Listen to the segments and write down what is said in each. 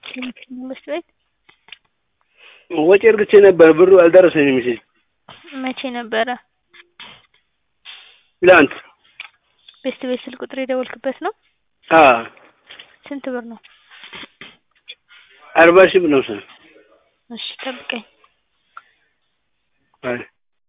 ትምህርት ቤት ወጪ እርግቼ ነበር ብሩ አልደረሰኝም ሜሴጅ መቼ ነበረ? ትላንት ቤስት ቤት ስልክ ቁጥር የደወልክበት ነው? አዎ ስንት ብር ነው? አርባ ሺህ ብር ነው መሰለኝ እሺ ጠብቀኝ አይ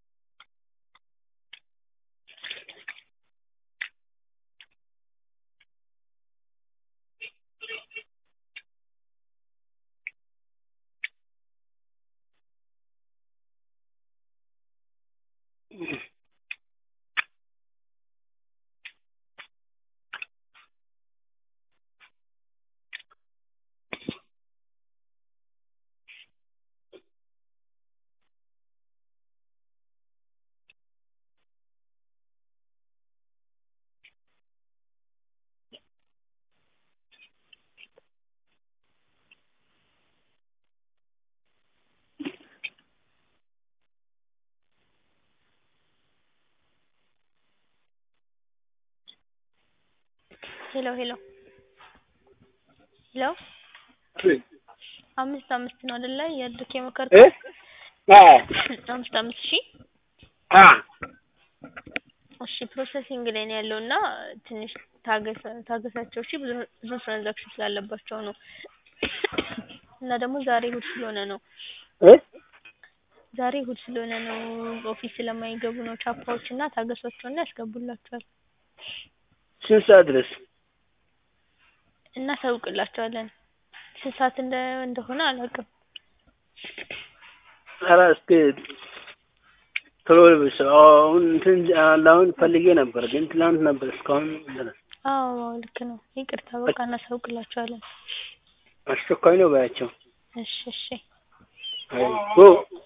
ሄሎ ሄሎ ሄሎ አምስት አምስት ነው አይደለ እያደረክ እ የመከርከው? አዎ አምስት አምስት ሺህ አ እሺ ፕሮሰሲንግ ላይ ነው ያለው እና ትንሽ ታገሰ ታገሳቸው እሺ ብዙ ብዙ ትራንዛክሽን ስላለባቸው ነው እና ደግሞ ዛሬ እሑድ ስለሆነ ነው እ ዛሬ እሑድ ስለሆነ ነው ኦፊስ ስለማይገቡ ነው ቻፓዎች እና ታገሷቸውና ያስገቡላችኋል ስንት ሰዓት ድረስ እናሳውቅላቸዋለን ስንት ሰዓት እንደ እንደሆነ አላውቅም ኧረ እስኪ ቶሎ በል አሁን እንትን አሁን ፈልጌ ነበር ግን ትላንት ነበር እስካሁን ድረስ አዎ ልክ ነው ይቅርታ በቃ እናሳውቅላቸዋለን አስቸኳይ ነው በያቸው እሺ እሺ አይ ጎ